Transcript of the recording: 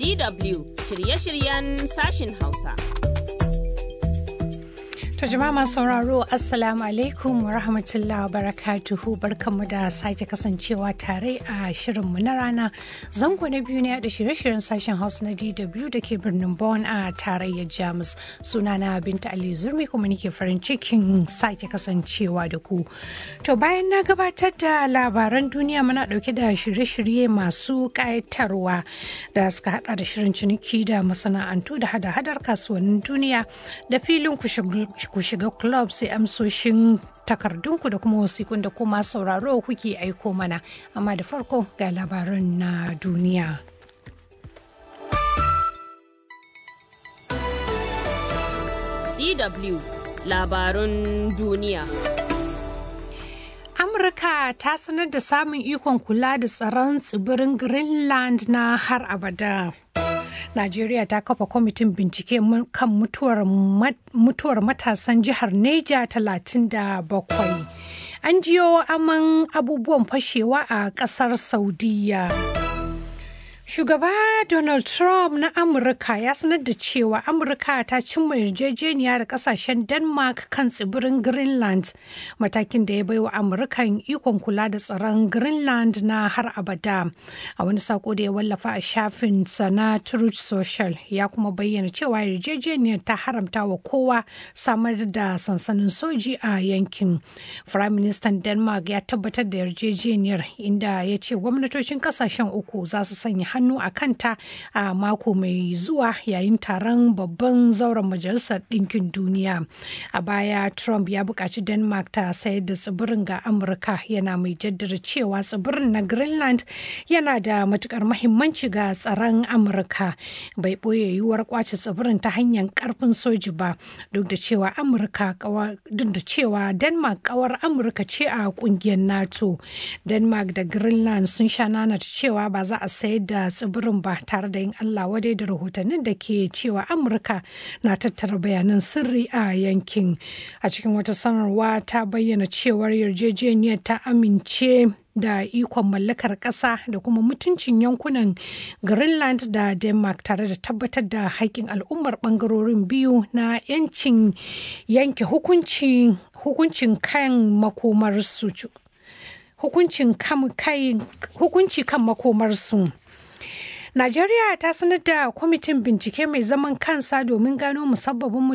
DW shirye-shiryen sashin Hausa. To jama'a masu sauraro Assalamu alaikum wa rahmatullahi wa barakatuhu barkanmu da sake kasancewa tare a shirinmu na rana zango na biyu ne da shirye-shiryen sashen Hausa na DW da ke birnin Bonn a tarayyar Jamus sunana Binta Ali Zurmi kuma nake farin cikin sake kasancewa da ku. To bayan na gabatar da labaran duniya muna dauke da shirye-shirye masu kayatarwa da suka hada da shirin ciniki da masana'antu da hada-hadar kasuwannin duniya da filin ku shiga club sai amsoshin takardunku da kuma wasikun da kuma sauraro kuke aiko mana amma da farko ga labaran na duniya. DW labarun duniya. Amurka ta sanar da samun ikon kula da tsaron tsibirin Greenland na har abada. Najeriya ta kafa kwamitin bincike kan mutuwar matasan jihar Neja 37. An jiyo aman abubuwan fashewa a kasar Saudiya. Shugaba Donald Trump na Amurka ya sanar da cewa Amurka ta cimma yarjejeniya da kasashen Denmark kan tsibirin Greenland, matakin da ya baiwa Amurkan ikon kula da tsaron Greenland na har abada. A wani sako da ya wallafa a shafin na Truth Social ya kuma bayyana cewa yarjejeniyar ta haramta wa kowa samar da sansanin soji a yankin. Prime Minister Denmark ya tabbatar da yarjejeniyar inda ya ce gwamnatocin kasashen uku za su sanya hannu a kanta a mako mai zuwa yayin taron babban zauren majalisar ɗinkin duniya a baya trump ya buƙaci denmark ta sayar da tsibirin ga amurka yana mai jaddada cewa tsibirin na greenland yana da matukar mahimmanci ga tsaron amurka bai ɓoye yiwuwar kwace tsibirin ta hanyar karfin soji ba duk da cewa amurka duk da cewa denmark kawar amurka ce a kungiyar nato denmark da greenland sun sha nanata cewa ba za a sayar da tsibirin ba tare da yin Allah wadai da rahotannin da ke cewa Amurka na tattara bayanan sirri a yankin. A cikin wata sanarwa ta bayyana cewar yarjejeniyar ta amince da ikon mallakar ƙasa da kuma mutuncin yankunan Greenland da Denmark tare da tabbatar da haƙƙin al'ummar ɓangarorin biyu na 'yancin yanke hukuncin kan makomarsu. Hukunci kan makomarsu. Najeriya ta sanar da kwamitin bincike mai zaman kansa domin gano musabbabin